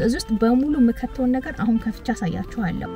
እዚህ ውስጥ በሙሉ የምከተውን ነገር አሁን ከፍቻ አሳያችኋለሁ።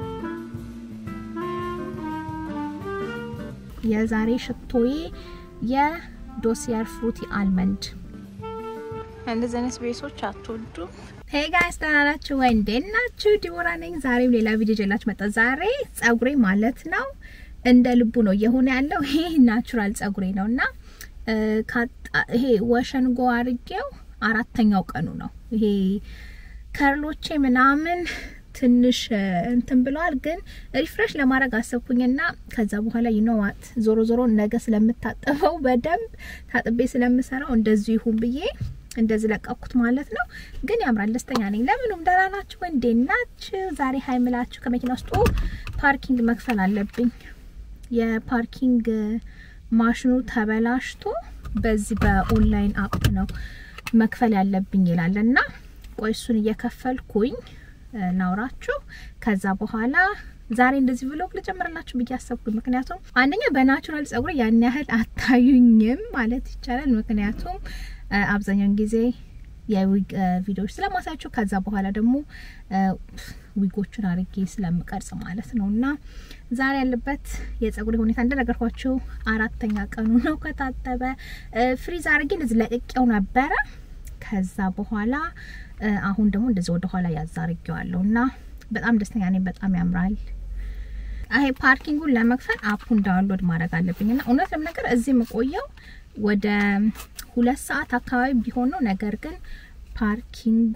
የዛሬ ሽቶዬ የዶሲየር ፍሩቲ አልመንድ። እንደዚህ አይነት ቤሶች አትወዱ? ሄይ ጋይስ ደህና ናችሁ ወይ? እንዴት ናችሁ? ዲቦራ ነኝ። ዛሬም ሌላ ቪዲዮ ይዤላችሁ መጣ። ዛሬ ጸጉሬ ማለት ነው እንደ ልቡ ነው እየሆነ ያለው። ይሄ ናቹራል ጸጉሬ ነው እና ይሄ ወሸንጎ አርጌው አራተኛው ቀኑ ነው። ይሄ ከርሎቼ ምናምን ትንሽ እንትን ብለዋል፣ ግን ሪፍሬሽ ለማድረግ አሰብኩኝና ከዛ በኋላ ይኖዋት ዞሮ ዞሮ ነገ ስለምታጠበው በደንብ ታጥቤ ስለምሰራው እንደዚሁ ይሁን ብዬ እንደዚህ ለቀኩት ማለት ነው። ግን ያምራል፣ ደስተኛ ነኝ። ለምኑም ደህና ናችሁ? እንዴት ናችሁ? ዛሬ ሀይምላችሁ ከመኪና ውስጥ ፓርኪንግ መክፈል አለብኝ። የፓርኪንግ ማሽኑ ተበላሽቶ በዚህ በኦንላይን አፕ ነው መክፈል ያለብኝ ይላል እና ቆይ እሱን እየከፈልኩኝ ናውራችሁ ከዛ በኋላ ዛሬ እንደዚህ ብሎግ ልጀምርላችሁ ብዬ አሰብኩኝ። ምክንያቱም አንደኛ በናቹራል ጸጉር ያን ያህል አታዩኝም ማለት ይቻላል። ምክንያቱም አብዛኛውን ጊዜ የዊግ ቪዲዮዎች ስለማሳያችሁ ከዛ በኋላ ደግሞ ዊጎቹን አርጌ ስለምቀርጽ ማለት ነው እና ዛሬ ያለበት የጸጉር ሁኔታ እንደነገርኳችሁ አራተኛ ቀኑ ነው ከታጠበ። ፍሪዝ አርጌ እንደዚህ ለቅቄው ነበረ። ከዛ በኋላ አሁን ደግሞ እንደዚህ ወደ ኋላ ያዛርጌዋለሁ እና በጣም ደስተኛ ነኝ። በጣም ያምራል። ይሄ ፓርኪንጉን ለመክፈል አፑን ዳውንሎድ ማድረግ አለብኝ እና እውነት ለመናገር እዚህ የምቆየው ወደ ሁለት ሰዓት አካባቢ ቢሆን ነው። ነገር ግን ፓርኪንጉ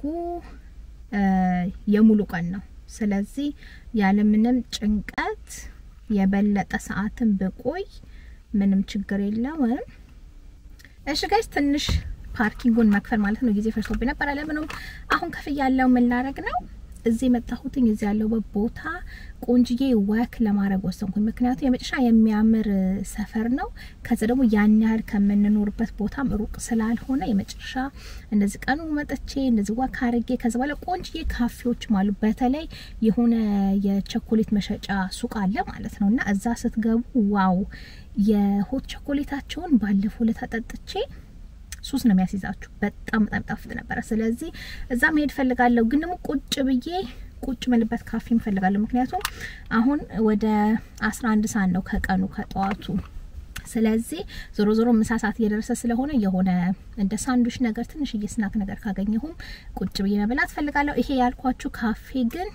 የሙሉ ቀን ነው። ስለዚህ ያለምንም ጭንቀት የበለጠ ሰዓትን ብቆይ ምንም ችግር የለውም። እሺ ጋይስ ትንሽ ፓርኪንጉን መክፈል ማለት ነው ጊዜ ፈጅቶብኝ ነበር። ለምንም አሁን ከፍያ ያለው ምን ላረግ ነው እዚህ የመጣሁትኝ እዚህ ያለበት ቦታ ቆንጅዬ ወክ ለማድረግ ወሰንኩኝ። ምክንያቱም የመጨረሻ የሚያምር ሰፈር ነው። ከዛ ደግሞ ያን ያህል ከምንኖርበት ቦታም ሩቅ ስላልሆነ የመጨረሻ እንደዚህ ቀኑ መጥቼ እንደዚህ ወክ አርጌ ከዛ በኋላ ቆንጅዬ ካፌዎችም አሉ። በተለይ የሆነ የቸኮሌት መሸጫ ሱቅ አለ ማለት ነው እና እዛ ስትገቡ ዋው የሆት ቸኮሌታቸውን ባለፈው ዕለት አጠጥቼ ሱስ ነው የሚያስይዛችሁ። በጣም በጣም ጣፍጥ ነበረ። ስለዚህ እዛ መሄድ ፈልጋለሁ፣ ግን ደግሞ ቁጭ ብዬ ቁጭ ምልበት ካፌ እፈልጋለሁ። ምክንያቱም አሁን ወደ አስራ አንድ ሰዓት ነው ከቀኑ ከጠዋቱ። ስለዚህ ዞሮ ዞሮ ምሳ ሰዓት እየደረሰ ስለሆነ የሆነ እንደ ሳንዱሽ ነገር ትንሽዬ ስናክ ነገር ካገኘሁም ቁጭ ብዬ መብላት ፈልጋለሁ። ይሄ ያልኳችሁ ካፌ ግን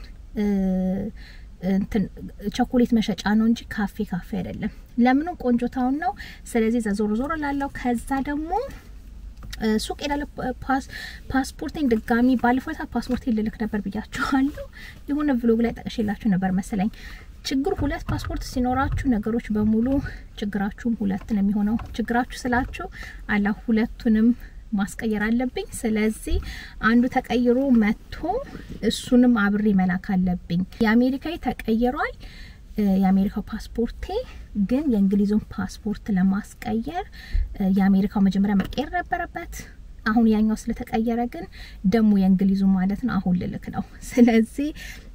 እንትን ቾኮሌት መሸጫ ነው እንጂ ካፌ ካፌ አይደለም። ለምንም ቆንጆ ታውን ነው። ስለዚህ እዛ ዞሮ ዞሮ ላለው ከዛ ደግሞ ሱቅ ሄዳለ ፓስፖርቴን ድጋሚ ባለፈው ዕለት ፓስፖርቴን ልልክ ነበር ብያችኋለሁ። የሆነ ቭሎግ ላይ ጠቅሼላችሁ ነበር መሰለኝ። ችግሩ ሁለት ፓስፖርት ሲኖራችሁ ነገሮች በሙሉ ችግራችሁም ሁለት ነው የሚሆነው። ችግራችሁ ስላችሁ አላ ሁለቱንም ማስቀየር አለብኝ። ስለዚህ አንዱ ተቀይሮ መጥቶ እሱንም አብሬ መላክ አለብኝ። የአሜሪካዊ ተቀይሯል። የአሜሪካው ፓስፖርቴ ግን የእንግሊዙን ፓስፖርት ለማስቀየር የአሜሪካው መጀመሪያ መቀየር ነበረበት። አሁን ያኛው ስለተቀየረ ግን ደግሞ የእንግሊዙ ማለት ነው አሁን ልልክ ነው። ስለዚህ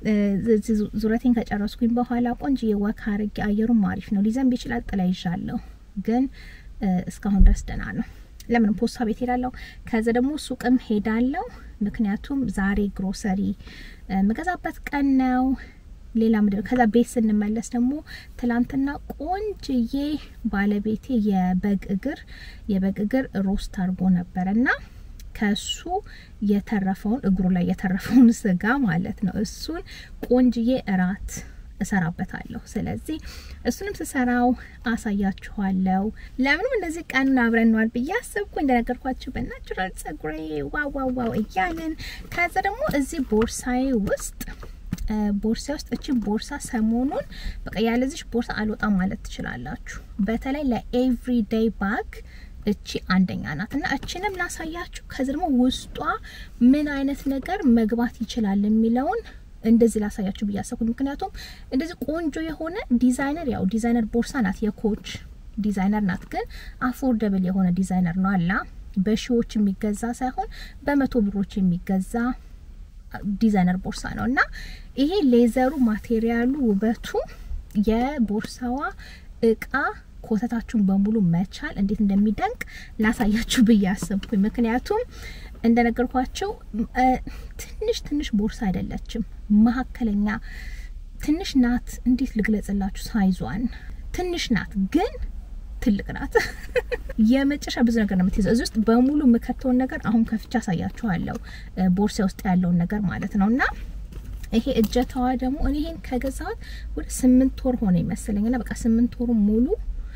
ዙረቴን ከጨረስኩኝ በኋላ ቆንጆ ወክ አርጌ አየሩም አሪፍ ነው። ሊዘንብ ይችላል። ጥላ ይዣለሁ፣ ግን እስካሁን ድረስ ደህና ነው። ለምንም ፖስታ ቤት ሄዳለሁ። ከዛ ደግሞ ሱቅም ሄዳለሁ። ምክንያቱም ዛሬ ግሮሰሪ ምገዛበት ቀን ነው። ሌላ ምድር ከዛ ቤት ስንመለስ ደግሞ ትላንትና ቆንጅዬ ባለቤቴ የበግ እግር የበግ እግር ሮስት አድርጎ ነበረ እና ከሱ የተረፈውን እግሩ ላይ የተረፈውን ስጋ ማለት ነው እሱን ቆንጅዬ እራት እሰራበታለሁ። ስለዚህ እሱንም ስሰራው አሳያችኋለሁ። ለምንም እንደዚህ ቀኑን አብረን ነዋል ብዬ አሰብኩ። እንደነገርኳችሁ በናቹራል ጸጉሬ ዋው ዋው ዋው እያለን ከዛ ደግሞ እዚህ ቦርሳዬ ውስጥ ቦርሳ ውስጥ እቺን ቦርሳ ሰሞኑን በቃ ያለዚች ቦርሳ አልወጣም ማለት ትችላላችሁ። በተለይ ለኤቭሪዴይ ባግ እቺ አንደኛ ናት እና እቺንም ላሳያችሁ። ከዚ ደግሞ ውስጧ ምን አይነት ነገር መግባት ይችላል የሚለውን እንደዚህ ላሳያችሁ ብዬ አሰብኩኝ። ምክንያቱም እንደዚህ ቆንጆ የሆነ ዲዛይነር ያው ዲዛይነር ቦርሳ ናት፣ የኮች ዲዛይነር ናት፣ ግን አፎርደብል የሆነ ዲዛይነር ነው አላ በሺዎች የሚገዛ ሳይሆን በመቶ ብሮች የሚገዛ ዲዛይነር ቦርሳ ነው እና ይሄ ሌዘሩ ማቴሪያሉ ውበቱ የቦርሳዋ እቃ ኮተታችሁን በሙሉ መቻል እንዴት እንደሚደንቅ ላሳያችሁ ብዬ አሰብኩኝ። ምክንያቱም እንደነገርኳቸው ትንሽ ትንሽ ቦርሳ አይደለችም፣ መካከለኛ ትንሽ ናት። እንዴት ልግለጽላችሁ? ሳይዟን ትንሽ ናት ግን ትልቅ ናት። የመጨረሻ ብዙ ነገር ነው የምትይዘው። እዚህ ውስጥ በሙሉ የምከተውን ነገር አሁን ከፍቻ አሳያችኋለሁ፣ ቦርሳ ውስጥ ያለውን ነገር ማለት ነው። እና ይሄ እጀታዋ ደግሞ እኔ ይሄን ከገዛሁት ወደ ስምንት ወር ሆነ ይመስለኝ እና በቃ ስምንት ወሩ ሙሉ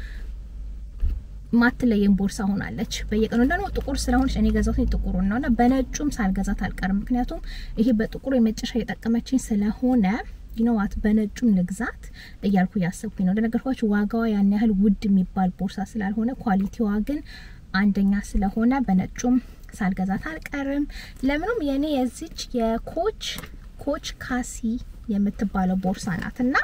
ማትለየን ቦርሳ ሆናለች። በየቀኑ እንደው ጥቁር ስለሆነች እኔ ገዛሁት ጥቁሩን ነው እና በነጩም ሳልገዛት አልቀርም። ምክንያቱም ይሄ በጥቁሩ የመጨረሻ የጠቀመችኝ ስለሆነ ይነዋት በነጩም ልግዛት እያልኩ እያሰብኩኝ ነው። እንደነገርኳችሁ ዋጋዋ ያን ያህል ውድ የሚባል ቦርሳ ስላልሆነ ኳሊቲዋ ግን አንደኛ ስለሆነ በነጩም ሳልገዛት አልቀርም። ለምንም የኔ የዚች የኮች ኮች ካሲ የምትባለው ቦርሳ ናት እና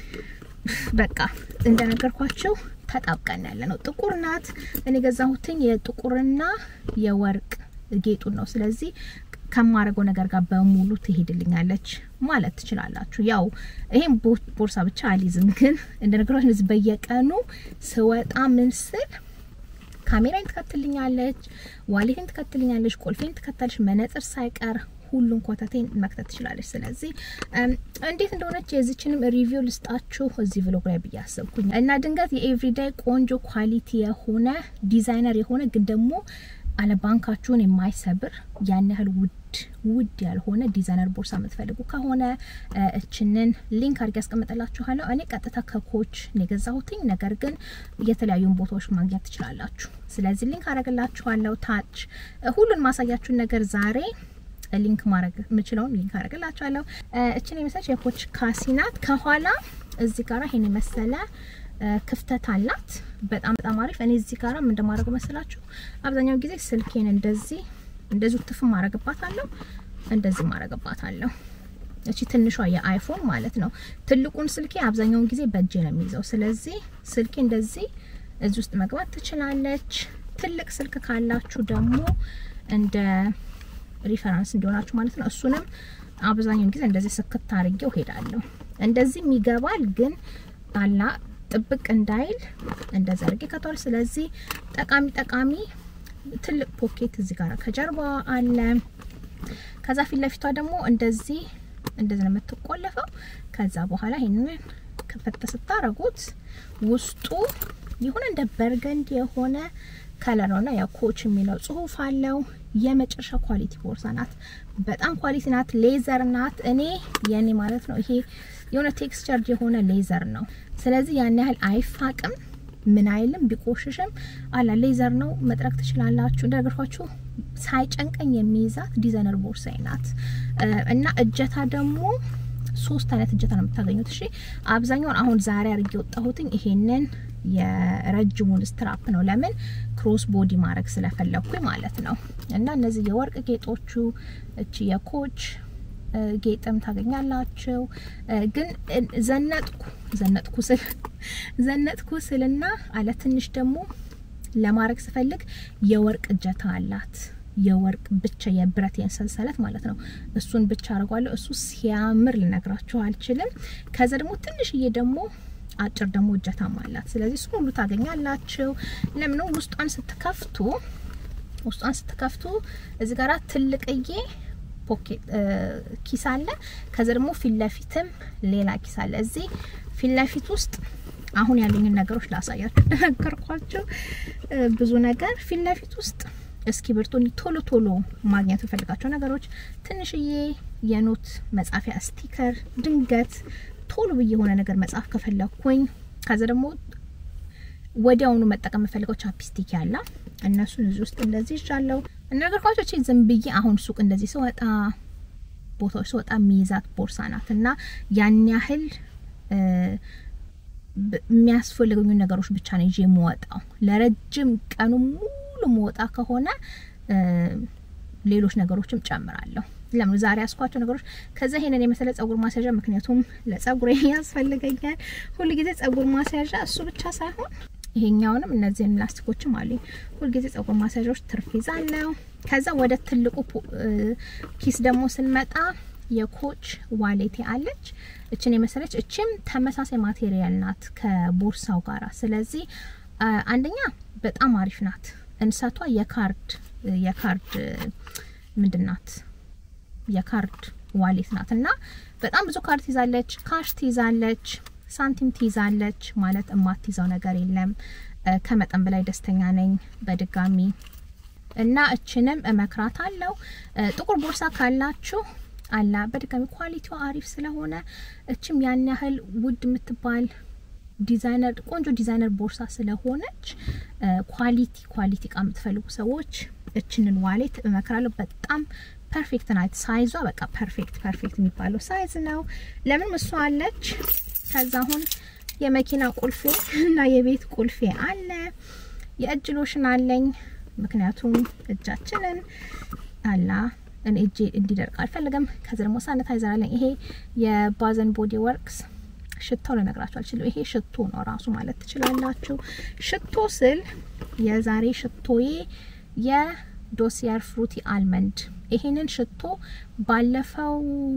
በቃ እንደነገርኳቸው ተጣብቀን ያለ ነው። ጥቁር ናት። እኔ ገዛሁትኝ የጥቁርና የወርቅ ጌጡን ነው። ስለዚህ ከማረገው ነገር ጋር በሙሉ ትሄድልኛለች ማለት ትችላላችሁ። ያው ይሄን ቦርሳ ብቻ አልይዝም፣ ግን እንደነገራችሁ እዚህ በየቀኑ ስወጣ ምን ስል ካሜራን ትከትልኛለች፣ ዋሌቴን ትከትልኛለች፣ ቁልፌን ትከታለች፣ መነጽር ሳይቀር ሁሉን ኮተቴን መክተት ትችላለች። ስለዚህ እንዴት እንደሆነች የዚችንም ሪቪው ልስጣችሁ እዚህ ብሎግ ላይ ብዬ አሰብኩኝ እና ድንገት የኤቭሪዳይ ቆንጆ ኳሊቲ የሆነ ዲዛይነር የሆነ ግን ደግሞ አለ ባንካችሁን የማይሰብር ያን ያህል ውድ ውድ ያልሆነ ዲዛይነር ቦርሳ የምትፈልጉ ከሆነ እችንን ሊንክ አድርጌ ያስቀምጥላችኋለሁ። እኔ ቀጥታ ከኮች ነው የገዛሁትኝ፣ ነገር ግን የተለያዩን ቦታዎች ማግኘት ትችላላችሁ። ስለዚህ ሊንክ አረግላችኋለሁ ታች ሁሉን ማሳያችሁን ነገር ዛሬ ሊንክ ማድረግ የምችለውን ሊንክ አረግላችኋለሁ። እችን የመሰለች የኮች ካሲ ናት። ከኋላ እዚህ ጋር ይሄን የመሰለ ክፍተት አላት። በጣም በጣም አሪፍ። እኔ እዚህ ጋር ምን እንደማደርገው መሰላችሁ? አብዛኛው ጊዜ ስልኬን እንደዚህ እንደዚህ ትፍ ማረግባታለሁ፣ እንደዚህ ማረግባታለሁ። እቺ ትንሿ የአይፎን ማለት ነው። ትልቁን ስልኬ አብዛኛውን ጊዜ በእጄ ነው የሚይዘው። ስለዚህ ስልኬ እንደዚህ እዚህ ውስጥ መግባት ትችላለች። ትልቅ ስልክ ካላችሁ ደግሞ እንደ ሪፈራንስ እንዲሆናችሁ ማለት ነው። እሱንም አብዛኛውን ጊዜ እንደዚህ ስክት አድርጌው ሄዳለሁ። እንደዚህም ይገባል ግን አላ ጥብቅ እንዳይል እንደዛ አድርጌ ከተዋል። ስለዚህ ጠቃሚ ጠቃሚ ትልቅ ፖኬት እዚህ ጋር ከጀርባ አለ። ከዛ ፊት ለፊቷ ደግሞ እንደዚህ እንደዚህ ነው የምትቆለፈው። ከዛ በኋላ ይሄንን ከፈተ ስታረጉት ውስጡ የሆነ እንደ በርገንድ የሆነ ከለር ነውና ያው ኮች የሚለው ጽሁፍ አለው። የመጨረሻ ኳሊቲ ቦርሳ ናት። በጣም ኳሊቲ ናት። ሌዘር ናት። እኔ የኔ ማለት ነው ይሄ የሆነ ቴክስቸር የሆነ ሌዘር ነው። ስለዚህ ያን ያህል አይፋቅም፣ ምን አይልም፣ ቢቆሽሽም አላ ሌዘር ነው። መጥረግ ትችላላችሁ። እንደነገርኳችሁ ሳይጨንቀኝ የሚይዛት ዲዛይነር ቦርሳዬ ናት እና እጀታ ደግሞ ሶስት አይነት እጀታ ነው የምታገኙት። እሺ አብዛኛውን አሁን ዛሬ አድርጌ የወጣሁትኝ ይሄንን የረጅሙን ስትራፕ ነው። ለምን ክሮስ ቦዲ ማድረግ ስለፈለኩኝ ማለት ነው። እና እነዚህ የወርቅ ጌጦቹ እቺ የኮች ጌጥም ታገኛላችሁ። ግን ዘነጥኩ ዘነጥኩ ስል ዘነጥኩ ስልና አለ ትንሽ ደግሞ ለማድረግ ስፈልግ የወርቅ እጀታ አላት። የወርቅ ብቻ የብረት የሰንሰለት ማለት ነው። እሱን ብቻ አድርጓለሁ። እሱ ሲያምር ልነግራችሁ አልችልም። ከዛ ደግሞ ትንሽዬ ደግሞ አጭር ደግሞ እጀታም አላት። ስለዚህ እሱ ሁሉ ታገኛላችሁ። ለምን ውስጧን ስትከፍቱ ውስጧን ስትከፍቱ እዚህ ጋራ ትልቅዬ ፖኬት ኪስ አለ። ከዛ ደግሞ ፊት ለፊትም ሌላ ኪስ አለ። እዚህ ፊት ለፊት ውስጥ አሁን ያሉኝን ነገሮች ላሳያችሁ። እንደነገርኳችሁ ብዙ ነገር ፊት ለፊት ውስጥ እስክሪብቶ ቶሎ ቶሎ ማግኘት የፈልጋቸው ነገሮች፣ ትንሽዬ የኖት መጻፊያ ስቲከር፣ ድንገት ቶሎ ብዬ የሆነ ነገር መጻፍ ከፈለኩኝ፣ ከዛ ደግሞ ወዲያውኑ መጠቀም የምፈልገው ቻፕስቲክ ያለ እነሱን እዚህ ውስጥ እንደዚህ ይዣለሁ። እንደነገርኳችሁ እቺ ዝም ብዬ አሁን ሱቅ እንደዚህ ስወጣ ቦታዎች ስወጣ የሚይዛት ቦርሳ ናት እና ያን ያህል የሚያስፈልጉኝ ነገሮች ብቻ ነው ይዤ የምወጣው። ለረጅም ቀኑ ሙሉ መወጣ ከሆነ ሌሎች ነገሮችም ጨምራለሁ። ለምን ዛሬ ያስኳቸው ነገሮች ከዛ ይሄንን የመሰለ ጸጉር ማስያዣ፣ ምክንያቱም ለጸጉሬ ያስፈልገኛል ሁል ጊዜ ጸጉር ማስያዣ። እሱ ብቻ ሳይሆን ይሄኛውንም እነዚህን ላስቲኮችም አሉኝ። ሁልጊዜ ጸጉር ማስያዣዎች ትርፍ ይዛለሁ። ከዛ ወደ ትልቁ ኪስ ደግሞ ስንመጣ የኮች ዋሌቴ አለች። እችን የመሰለች እችም ተመሳሳይ ማቴሪያል ናት ከቦርሳው ጋራ። ስለዚህ አንደኛ በጣም አሪፍ ናት። እንሰቷ የካርድ የካርድ ምንድናት የካርድ ዋሌት ናት እና በጣም ብዙ ካርድ ትይዛለች፣ ካሽ ትይዛለች፣ ሳንቲም ትይዛለች። ማለት እማትይዘው ነገር የለም። ከመጠን በላይ ደስተኛ ነኝ በድጋሚ እና እችንም እመክራት አለው። ጥቁር ቦርሳ ካላችሁ አላ በድጋሚ ኳሊቲዋ አሪፍ ስለሆነ እችም ያን ያህል ውድ የምትባል ዲዛይነር ቆንጆ ዲዛይነር ቦርሳ ስለሆነች ኳሊቲ ኳሊቲ እቃ የምትፈልጉ ሰዎች እችንን ዋሌት እመክራለሁ። በጣም ፐርፌክት ናት። ሳይዟ በቃ ፐርፌክት ፐርፌክት የሚባለው ሳይዝ ነው። ለምን እሷ አለች። ከዛ አሁን የመኪና ቁልፌ እና የቤት ቁልፌ አለ። የእጅ ሎሽን አለኝ። ምክንያቱም እጃችንን አላ እኔ እጄ እንዲደርቅ አልፈልግም። ከዚ ደግሞ ሳኒታይዘር አለኝ። ይሄ የባዘን ቦዲ ወርክስ ሽታው ልነግራችሁ አልችልም። ይሄ ሽቶ ነው ራሱ ማለት ትችላላችሁ። ሽቶ ስል የዛሬ ሽቶዬ የዶሲየር ፍሩቲ አልመንድ ይሄንን ሽቶ ባለፈው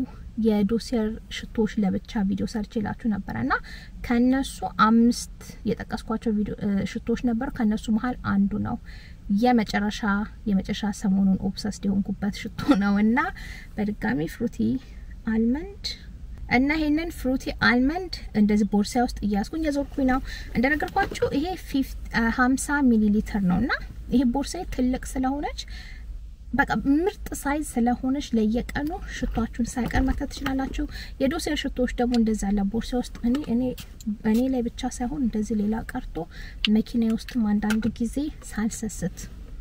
የዶሲየር ሽቶዎች ለብቻ ቪዲዮ ሰርች ላችሁ ነበረ እና ከነሱ አምስት የጠቀስኳቸው ቪዲዮ ሽቶዎች ነበሩ። ከነሱ መሀል አንዱ ነው የመጨረሻ የመጨረሻ ሰሞኑን ኦብሰስድ የሆንኩበት ሽቶ ነው እና በድጋሚ ፍሩቲ አልመንድ እና ይሄንን ፍሩቲ አልመንድ እንደዚህ ቦርሳ ውስጥ እያስኩኝ የዞርኩኝ ነው። እንደነገርኳችሁ ይሄ ሀምሳ ሚሊ ሊትር ነው እና ይሄ ቦርሳ ትልቅ ስለሆነች በቃ ምርጥ ሳይዝ ስለሆነች ለየቀኑ ሽቷችሁን ሳይቀር መክተት ትችላላችሁ። የዶሴር ሽቶዎች ደግሞ እንደዛ ያለ ቦርሳ ውስጥ እኔ እኔ እኔ ላይ ብቻ ሳይሆን እንደዚህ ሌላ ቀርቶ መኪና ውስጥም አንዳንድ ጊዜ ሳልሰስት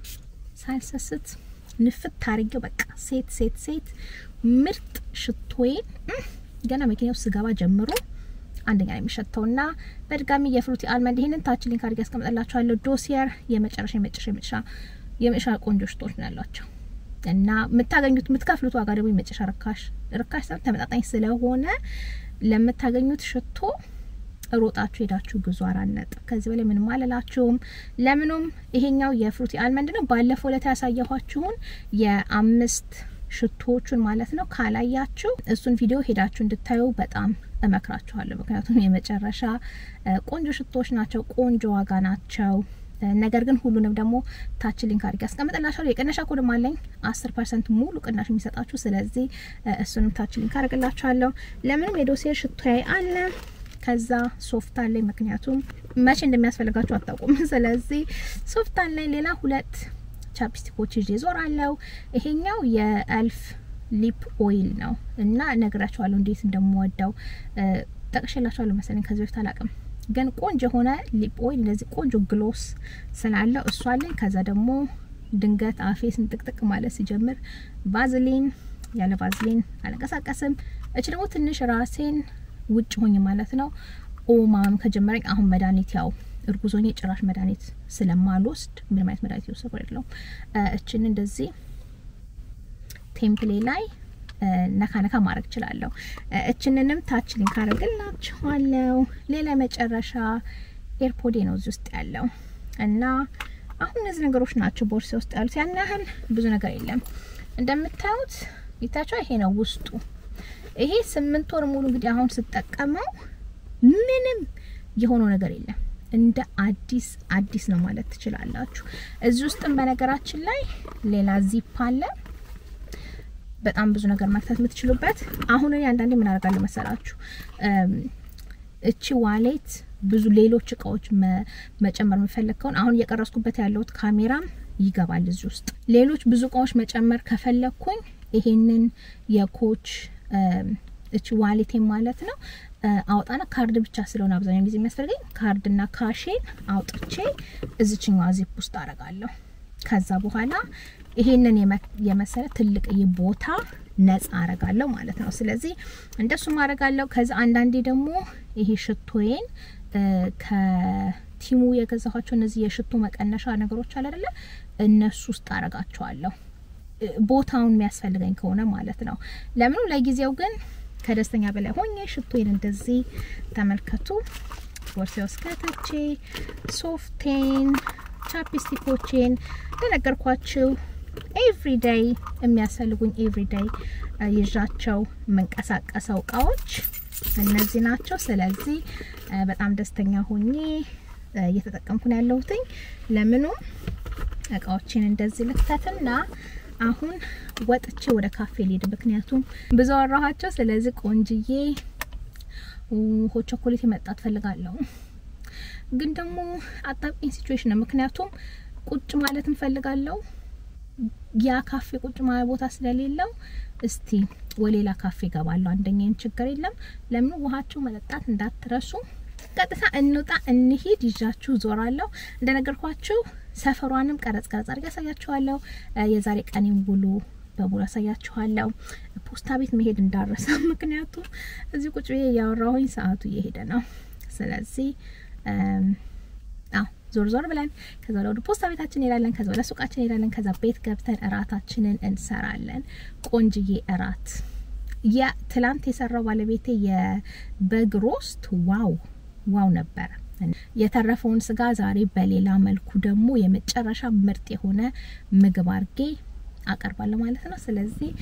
ሳልሰስት ንፍት ታርጌው በቃ ሴት ሴት ሴት ምርጥ ሽቶዬን ገና መኪና ውስጥ ስገባ ጀምሮ አንደኛ ነው የሚሸተው እና በድጋሚ የፍሩቲ አልመንድ ይሄንን ታች ሊንክ አድርጌ ያስቀምጥላችኋለሁ። ዶሲየር የመጨረሻ የመጨረሻ የመጨረሻ የመጨረሻ ቆንጆ ሽቶች ነው ያሏቸው እና የምታገኙት የምትከፍሉት ዋጋ ደግሞ የመጨረሻ ርካሽ ርካሽ ሳይሆን ተመጣጣኝ ስለሆነ ለምታገኙት ሽቶ ሮጣችሁ ሄዳችሁ ግዙ። አራት ነጥብ። ከዚህ በላይ ምንም አልላችሁም። ለምኑም ይሄኛው የፍሩቲ አልመንድ ነው። ባለፈው ዕለት ያሳየኋችሁን የአምስት ሽቶዎቹን ማለት ነው ካላያችሁ እሱን ቪዲዮ ሄዳችሁ እንድታዩ በጣም እመክራችኋለሁ። ምክንያቱም የመጨረሻ ቆንጆ ሽቶዎች ናቸው፣ ቆንጆ ዋጋ ናቸው። ነገር ግን ሁሉንም ደግሞ ታች ሊንክ አድርጌ አስቀምጥላችኋለሁ። የቅነሻ ኮድም አለኝ አስር ፐርሰንት ሙሉ ቅናሽ የሚሰጣችሁ ስለዚህ እሱንም ታች ሊንክ አድርግላችኋለሁ። ለምንም የዶሴር ሽቶዬ አለ ከዛ ሶፍት አለኝ፣ ምክንያቱም መቼ እንደሚያስፈልጋችሁ አታውቁም። ስለዚህ ሶፍት አለኝ። ሌላ ሁለት ቻፕስቲኮች ይዤ ዞራለሁ። ይሄኛው የኤልፍ ሊፕ ኦይል ነው እና እነግራችኋለሁ እንዴት እንደምወደው ጠቅሼላችኋለሁ መሰለኝ ከዚህ በፊት አላውቅም። ግን ቆንጆ የሆነ ሊፕ ኦይል እንደዚህ ቆንጆ ግሎስ ስላለው እሷ አለኝ። ከዛ ደግሞ ድንገት አፌ ስንጥቅጥቅ ማለት ሲጀምር ቫዝሊን፣ ያለ ቫዝሊን አልንቀሳቀስም። እች ደግሞ ትንሽ ራሴን ውጭ ሆኝ ማለት ነው ኦማም ከጀመረኝ አሁን መድኃኒት ያው እርጉዞኝ ጭራሽ መድኃኒት ስለማልወስድ ምንም አይነት መድኃኒት የወሰድኩ አይደለም። እችን እንደዚህ ቴምፕሌ ላይ ነካ ነካ ማድረግ እችላለሁ። እችንንም ታች ሊንክ አደርግላችኋለሁ። ሌላ መጨረሻ ኤርፖዴ ነው እዚህ ውስጥ ያለው እና አሁን እነዚህ ነገሮች ናቸው ቦርሳ ውስጥ ያሉት። ያን ያህል ብዙ ነገር የለም። እንደምታዩት ይታቸው ይሄ ነው ውስጡ። ይሄ ስምንት ወር ሙሉ እንግዲህ አሁን ስጠቀመው ምንም የሆነው ነገር የለም። እንደ አዲስ አዲስ ነው ማለት ትችላላችሁ። እዚህ ውስጥም በነገራችን ላይ ሌላ ዚፕ አለ። በጣም ብዙ ነገር መክተት የምትችሉበት። አሁን እኔ አንዳንዴ ምን አደርጋለሁ መሰላችሁ እቺ ዋሌት ብዙ ሌሎች እቃዎች መጨመር የምፈልግ ከሆነ አሁን እየቀረስኩበት ያለሁት ካሜራም ይገባል እዚህ ውስጥ። ሌሎች ብዙ እቃዎች መጨመር ከፈለግኩኝ ይሄንን የኮች እቺ ዋሌቴን ማለት ነው አውጣና ካርድ ብቻ ስለሆነ አብዛኛው ጊዜ የሚያስፈልገኝ ካርድና ካሼን አውጥቼ እዚችኛዋ ዚፕ ውስጥ አረጋለሁ። ከዛ በኋላ ይሄንን የመሰለ ትልቅ ቦታ ነጻ አረጋለሁ ማለት ነው። ስለዚህ እንደሱ አረጋለሁ። ከዛ አንዳንዴ ደግሞ ይሄ ሽቶዬን ከቲሙ የገዛኋቸው እነዚህ የሽቶ መቀነሻ ነገሮች አለ አይደለ? እነሱ ውስጥ አረጋቸዋለሁ ቦታውን የሚያስፈልገኝ ከሆነ ማለት ነው። ለምኑ ለጊዜው ግን ከደስተኛ በላይ ሆኜ ሽቶዬን እንደዚህ ተመልከቱ። ቦርሴ ውስጥ ከተቼ ሶፍቴን፣ ቻፕስቲኮቼን እንደነገርኳችሁ ኤቭሪዴይ የሚያስፈልጉኝ ኤቭሪዴይ ይዣቸው የምንቀሳቀሰው እቃዎች እነዚህ ናቸው። ስለዚህ በጣም ደስተኛ ሆኜ እየተጠቀምኩ ነው ያለሁትኝ። ለምኑ እቃዎችን እንደዚህ ልክተትና አሁን ወጥቼ ወደ ካፌ ልሄድ፣ ምክንያቱም ብዙ አወራኋቸው። ስለዚህ ቆንጅዬ ሆት ቾኮሌት መጣት ፈልጋለሁ። ግን ደግሞ አጣብቂኝ ሲቹዌሽን ነው፣ ምክንያቱም ቁጭ ማለት እንፈልጋለሁ ያ ካፌ ቁጭ ማለት ቦታ ስለሌለው እስቲ ወሌላ ካፌ ገባለሁ። አንደኛም ችግር የለም። ለምን ውሃችሁ መጠጣት እንዳትረሱ። ቀጥታ እንውጣ እንሂድ፣ ይዣችሁ ዞራለሁ። እንደነገርኳችሁ ሰፈሯንም ቀረጽ ቀረጽ አድርጌ ያሳያችኋለሁ። የዛሬ ቀኔን ውሎ በሙሉ ያሳያችኋለሁ። ፖስታ ቤት መሄድ እንዳረሳ፣ ምክንያቱም እዚህ ቁጭ ብዬ እያወራሁኝ ሰዓቱ እየሄደ ነው። ስለዚህ አዎ ዞር ዞር ብለን ከዛ ወደ ፖስታ ቤታችን እንሄዳለን። ከዛ ወደ ሱቃችን እንሄዳለን። ከዛ ቤት ገብተን እራታችንን እንሰራለን። ቆንጅዬ እራት ያ ትላንት የሰራው ባለቤቴ የበግ ሮስት ዋው ዋው ነበረ። የተረፈውን ስጋ ዛሬ በሌላ መልኩ ደግሞ የመጨረሻ ምርጥ የሆነ ምግብ አርጌ አቀርባለሁ ማለት ነው። ስለዚህ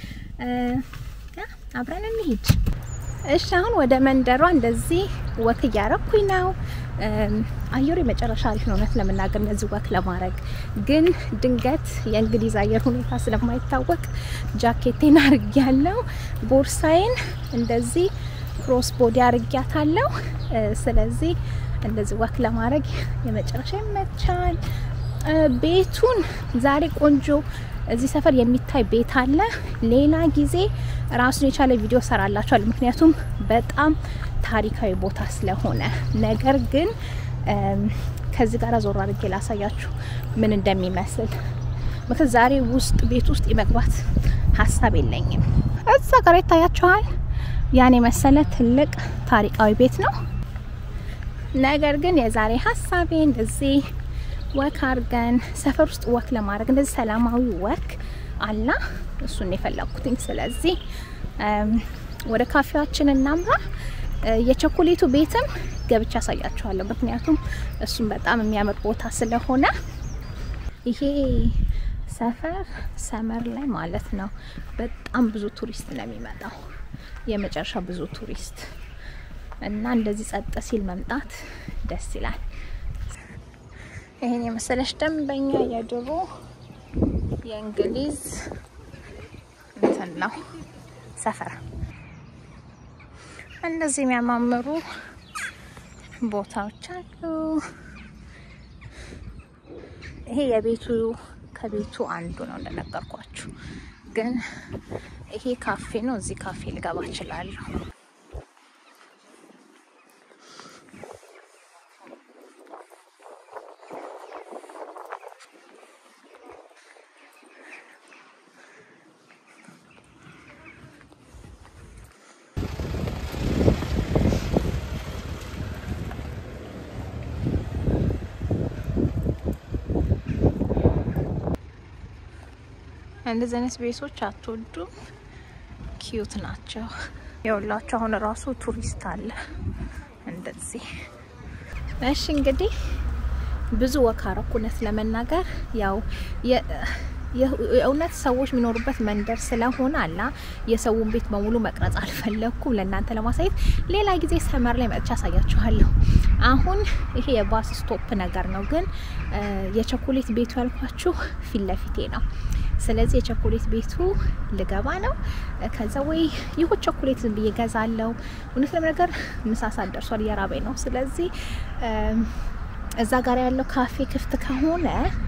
አብረን እንሂድ። እሺ አሁን ወደ መንደሯ እንደዚህ ወክ እያረኩኝ ነው። አየሩ የመጨረሻ አሪፍ ነው እውነት ለመናገር እንደዚህ ወክ ለማድረግ ግን ድንገት የእንግሊዝ አየር ሁኔታ ስለማይታወቅ ጃኬቴን አርግ ያለው ቦርሳዬን እንደዚህ ክሮስ ቦዲ አርጊያታለሁ። ስለዚህ እንደዚህ ወክ ለማድረግ የመጨረሻ ይመቻል። ቤቱን ዛሬ ቆንጆ እዚህ ሰፈር የሚታይ ቤት አለ። ሌላ ጊዜ ራሱን የቻለ ቪዲዮ ሰራላችኋል፣ ምክንያቱም በጣም ታሪካዊ ቦታ ስለሆነ። ነገር ግን ከዚህ ጋር ዞር አድርጌ ላሳያችሁ ምን እንደሚመስል። ምክንያት ዛሬ ውስጥ ቤት ውስጥ የመግባት ሀሳብ የለኝም። እዛ ጋር ይታያችኋል። ያን የመሰለ ትልቅ ታሪካዊ ቤት ነው። ነገር ግን የዛሬ ሀሳቤ እንደዚህ ወክ አድርገን ሰፈር ውስጥ ወክ ለማድረግ እንደዚህ ሰላማዊ ወክ አላ እሱን የፈለኩትኝ። ስለዚህ ወደ ካፌያችን እናምራ። የቸኮሌቱ ቤትም ገብቻ ያሳያችኋለሁ፣ ምክንያቱም እሱም በጣም የሚያምር ቦታ ስለሆነ ይሄ ሰፈር ሰመር ላይ ማለት ነው በጣም ብዙ ቱሪስት ነው የሚመጣው፣ የመጨረሻ ብዙ ቱሪስት እና እንደዚህ ጸጥ ሲል መምጣት ደስ ይላል። ይሄን የመሰለች ደንበኛ የድሮ የእንግሊዝ እንትን ነው ሰፈር። እንደዚህ የሚያማምሩ ቦታዎች አሉ። ይሄ የቤቱ ከቤቱ አንዱ ነው እንደነገርኳችሁ። ግን ይሄ ካፌ ነው። እዚህ ካፌ ልገባ እችላለሁ። እንደዚህ አይነት ቤቶች አትወዱም? ኪዩት ናቸው። የሁላችሁ አሁን ራሱ ቱሪስት አለ እንደዚህ። እሺ እንግዲህ ብዙ ወካረኩ እውነት ለመናገር ያው የእውነት ሰዎች የሚኖሩበት መንደር ስለሆነ አላ የሰውን ቤት በሙሉ መቅረጽ አልፈለግኩም ለእናንተ ለማሳየት። ሌላ ጊዜ ሰመር ላይ መጥቻ አሳያችኋለሁ። አሁን ይሄ የባስ ስቶፕ ነገር ነው፣ ግን የቸኮሌት ቤቱ ያልኳችሁ ፊት ለፊቴ ነው። ስለዚህ የቸኮሌት ቤቱ ልገባ ነው። ከዛ ወይ ይሁን ቸኮሌት ዝም ብዬ ገዛለው። እውነት ለመነገር ምሳ ሰዓት ደርሷል፣ እየራበኝ ነው። ስለዚህ እዛ ጋር ያለው ካፌ ክፍት ከሆነ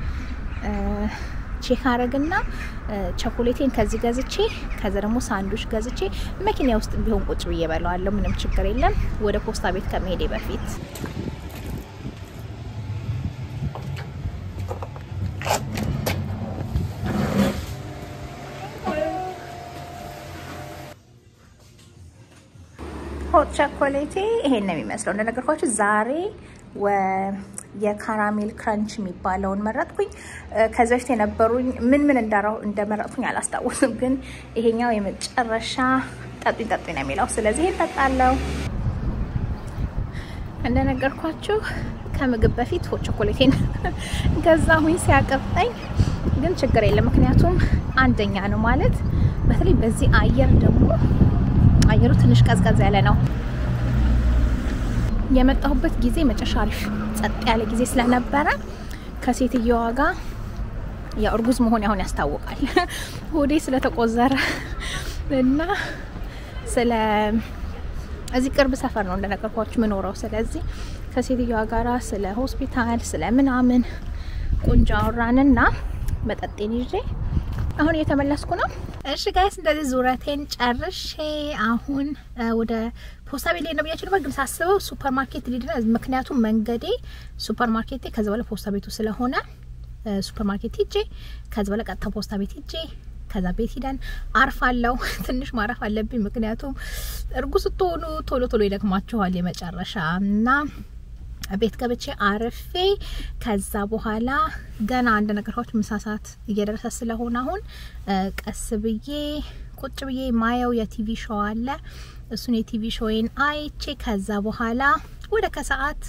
ቼክ አረግና ቸኮሌቴን ከዚህ ገዝቼ ከዛ ደግሞ ሳንዱች ገዝቼ መኪና ውስጥ ቢሆን ቁጭ ብዬ በለዋለሁ። ምንም ችግር የለም። ወደ ፖስታ ቤት ከመሄዴ በፊት ሆት ቸኮሌቴ ይሄን ነው የሚመስለው። እንደነገርኳችሁ ዛሬ የካራሜል ክራንች የሚባለውን መረጥኩኝ። ከዚ በፊት የነበሩኝ ምን ምን እንደመረጥኩኝ አላስታውስም፣ ግን ይሄኛው የመጨረሻ ጠጡኝ ጠጡኝ ነው የሚለው። ስለዚህ ይሄን ጠጣለው። እንደነገርኳችሁ ከምግብ በፊት ሆት ቸኮሌቴን ገዛሁኝ ሲያቀብጠኝ፣ ግን ችግር የለም ምክንያቱም አንደኛ ነው ማለት በተለይ በዚህ አየር ደግሞ አየሩ ትንሽ ቀዝቀዝ ያለ ነው። የመጣሁበት ጊዜ መጨረሻ አሪፍ ጸጥ ያለ ጊዜ ስለነበረ ከሴትየዋ ጋር ያው እርጉዝ መሆን አሁን ያስታውቃል ሆዴ ስለተቆዘረ እና ስለ እዚህ ቅርብ ሰፈር ነው እንደነገርኳችሁ ምኖረው። ስለዚህ ከሴትዮዋ ጋራ ስለ ሆስፒታል ስለ ምናምን ቆንጆ አወራንና መጠጤን ይዤ አሁን እየተመለስኩ ነው። እሺ ጋይስ እንደዚህ ዙረቴን ጨርሼ አሁን ወደ ፖስታ ቤት ላይ ነው ብያችሁ ነበር፣ ግን ሳስበው ሱፐር ማርኬት ሊድ ምክንያቱም መንገዴ ሱፐር ማርኬቴ ከዚ በኋላ ፖስታ ቤቱ ስለሆነ ሱፐር ማርኬት ሂጄ ከዚ በኋላ ቀጥታ ፖስታ ቤት ሂጄ ከዛ ቤት ሂደን አርፋለሁ። ትንሽ ማረፍ አለብኝ፣ ምክንያቱም እርጉዝ ስትሆኑ ቶሎ ቶሎ ይደክማችኋል የመጨረሻ እና ቤት ገብቼ አርፌ ከዛ በኋላ ገና አንድ ነገርኳችሁ ምሳ ሰዓት እየደረሰ ስለሆነ አሁን ቀስ ብዬ ቁጭ ብዬ ማየው የቲቪ ሾው አለ። እሱን የቲቪ ሾውን አይቼ ከዛ በኋላ ወደ ከሰዓት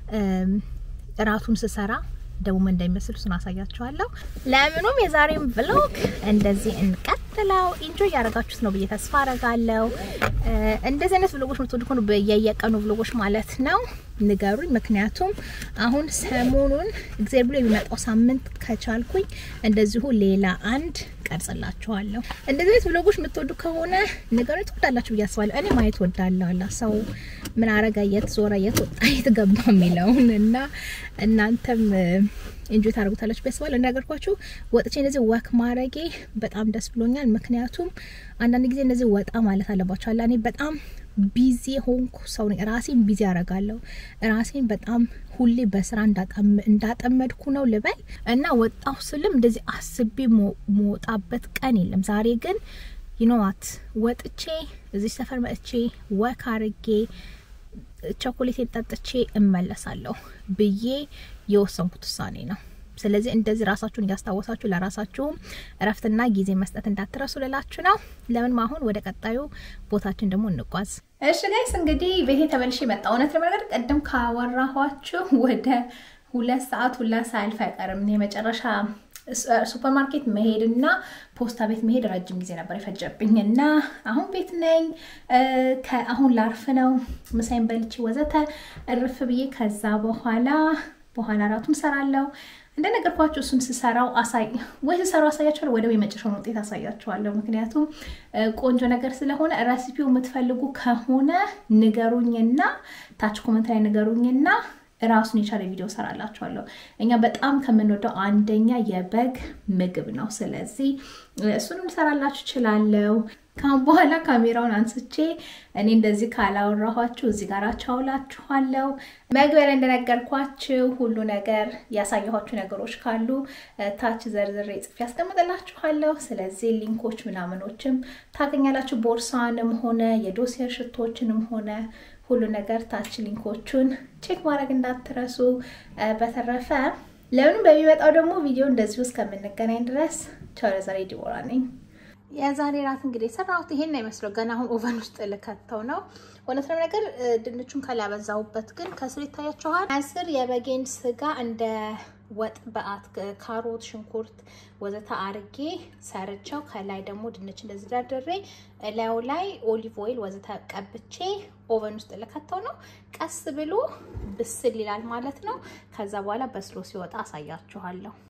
እራቱን ስሰራ ደግሞ ምን እንደሚመስል እሱን አሳያችኋለሁ። ለምኑም የዛሬም ቭሎግ እንደዚህ እንቀጥለው። ኢንጆይ ያደረጋችሁት ነው ብዬ ተስፋ አረጋለሁ። እንደዚህ አይነት ቭሎጎች ምትወዱ ከሆኑ በየየቀኑ ቭሎጎች ማለት ነው ንገሩኝ። ምክንያቱም አሁን ሰሞኑን እግዚአብሔር ብሎ የሚመጣው ሳምንት ከቻልኩኝ እንደዚሁ ሌላ አንድ ቀርጽላችኋለሁ። እንደዚህ አይነት ቭሎጎች የምትወዱ ከሆነ ንገሩኝ። ትወዳላችሁ ብዬ አስባለሁ። እኔ ማየት ወዳለሁ። አላ ሰው ምን አረጋ፣ የት ዞረ፣ የት ወጣ፣ የት ገባ የሚለውን እና እናንተም ኢንጆይ ታደርጉታላችሁ ብዬ አስባለሁ። እንደነገርኳችሁ ወጥቼ እንደዚህ ወክ ማድረጌ በጣም ደስ ብሎኛል። ምክንያቱም አንዳንድ ጊዜ እንደዚህ ወጣ ማለት አለባቸው። አላ እኔ በጣም ቢዚ ሆንኩ ሰው ነኝ። ራሴን ቢዚ አረጋለሁ። ራሴን በጣም ሁሌ በስራ እንዳጠመድኩ ነው ልበል እና ወጣሁ ስልም እንደዚህ አስቤ መወጣበት ቀን የለም። ዛሬ ግን ይኖዋት ወጥቼ እዚህ ሰፈር መጥቼ ወክ አርጌ ቸኮሌቴን ጠጥቼ እመለሳለሁ ብዬ የወሰንኩት ውሳኔ ነው። ስለዚህ እንደዚህ ራሳችሁን እያስታወሳችሁ ለራሳችሁም እረፍትና ጊዜ መስጠት እንዳትረሱ ልላችሁ ነው። ለምን አሁን ወደ ቀጣዩ ቦታችን ደግሞ እንጓዝ። እሺ ጋይስ እንግዲህ ቤቴ ተመልሼ መጣ። እውነት ለመናገር ቅድም ካወራኋችሁ ወደ ሁለት ሰዓት ሁላ ሳያልፍ አይቀርም የመጨረሻ ሱፐር ማርኬት መሄድና ፖስታ ቤት መሄድ ረጅም ጊዜ ነበር የፈጀብኝ እና አሁን ቤት ነኝ። አሁን ላርፍ ነው። ምሳይን በልቼ ወዘተ እርፍ ብዬ ከዛ በኋላ በኋላ እራቱን ሰራለሁ። እንደነገርኳችሁ እሱን ስሰራው አሳይ ወይ ስሰራው አሳያችኋለሁ፣ ወደ የመጨረሻውን ውጤት አሳያችኋለሁ። ምክንያቱም ቆንጆ ነገር ስለሆነ ረሲፒው የምትፈልጉ ከሆነ ንገሩኝና ታች ኮመንት ላይ ንገሩኝና ራሱን የቻለ ቪዲዮ ሰራላችኋለሁ። እኛ በጣም ከምንወደው አንደኛ የበግ ምግብ ነው። ስለዚህ እሱንም ሰራላችሁ እችላለሁ። ካሁን በኋላ ካሜራውን አንስቼ እኔ እንደዚህ ካላወራኋችሁ እዚህ ጋር ቻውላችኋለሁ። መግቢያ ላይ እንደነገርኳችሁ ሁሉ ነገር ያሳየኋችሁ ነገሮች ካሉ ታች ዘርዝሬ ጽፌ ያስቀምጥላችኋለሁ። ስለዚህ ሊንኮች ምናምኖችም ታገኛላችሁ። ቦርሳንም ሆነ የዶሴር ሽቶችንም ሆነ ሁሉ ነገር ታች ሊንኮቹን ቼክ ማድረግ እንዳትረሱ። በተረፈ ለምንም በሚመጣው ደግሞ ቪዲዮ እንደዚሁ እስከምንገናኝ ድረስ ቻው። ለዛሬ ዲቦራ ነኝ። የዛሬ ራት እንግዲህ የሰራሁት ይሄን ነው ይመስለው። ገና አሁን ኦቨን ውስጥ ልከተው ነው። እውነት ነው ነገር ድንቹን ከላይ ያበዛሁበት ግን ከስር ይታያችኋል። ከስር የበጌን ስጋ እንደ ወጥ በአት ካሮት፣ ሽንኩርት ወዘተ አርጌ ሰርቸው ከላይ ደግሞ ድንች እንደዚህ ደርድሬ እላዩ ላይ ኦሊቭ ኦይል ወዘተ ቀብቼ ኦቨን ውስጥ ልከተው ነው። ቀስ ብሎ ብስል ይላል ማለት ነው። ከዛ በኋላ በስሎ ሲወጣ አሳያችኋለሁ።